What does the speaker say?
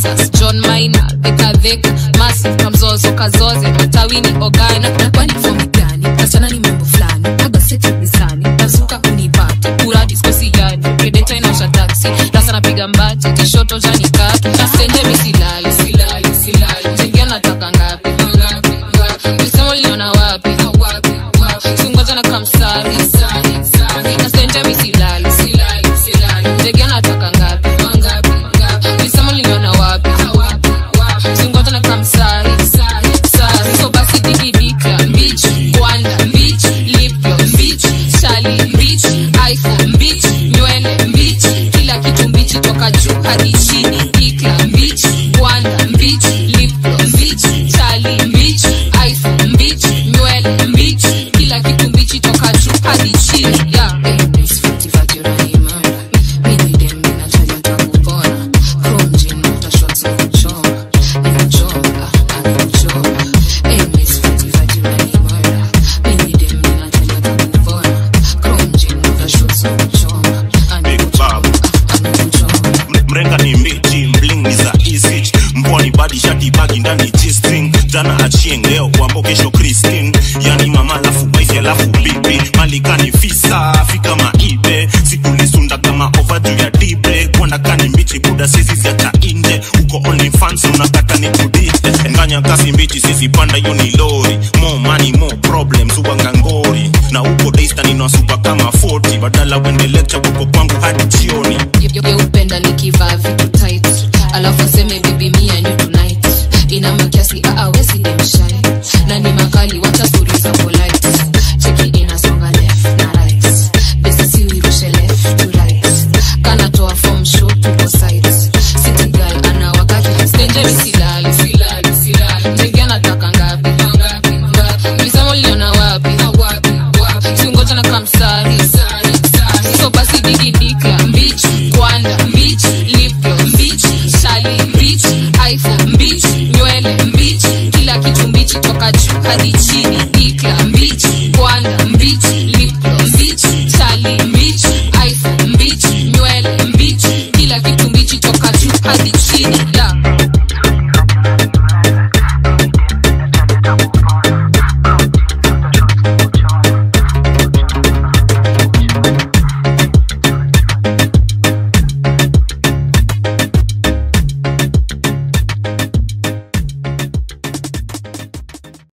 texas john maina dhekadheka masi kamzozo kazoze matawini ogana na kwani fomi gani kasichana ni mambo fulani aga seti nisani nazuka kunipata kuradi skosi gani predeta inaosha taksi rasa napiga mbati kishoto janikaki nasenje misilali silali silali jengia nataka ngapi lisemo liliona wapi singoja na kamsari nasenje misilali jengia nataka ngapi lisemo liliona wapi singoja na kamsari sari so basi digidika mbich gwanda mbich lipyo mbich shali mbich iphone mbich nywele mbich kila kitu mbichi toka juu hadi chini ikla mbich gwanda mbich lipyo mbich shali mbich iphone mbich nywele mbich kila kitu mbichi toka juu hadi chini yeah. Eh, Miss Fenty Fajira ni murder. Mimi dem ninataja tangu bora. Chrome jean, water shots na kuchoma. Nimechoma, ah, ah, nimechoma. Eh, Miss Fenty Fajira ni murder. Mimi dem ninataja tangu bora. Chrome jean, water shots na kuchoma. Ah, Big nimechoma, Bob. ah, nimechoma. Mre- mrenga ni mbichi mbling ni za isich mbwani badi shati bagi ndani g-string jana achieng leo wambo kesho christine yani mama alafu wife alafu bibi malikani fisa fika maibe sikulisunda kama ova juu ya dibre kwanda kani mbichi buda sisi ziacha inje uko only fans unakata ni kudite nganya kasi mbichi sisi panda hiyo ni lori more money more problems uwanga ngori na uko daystan inawasupa kama 40 badala wende lecture uko kwangu hadi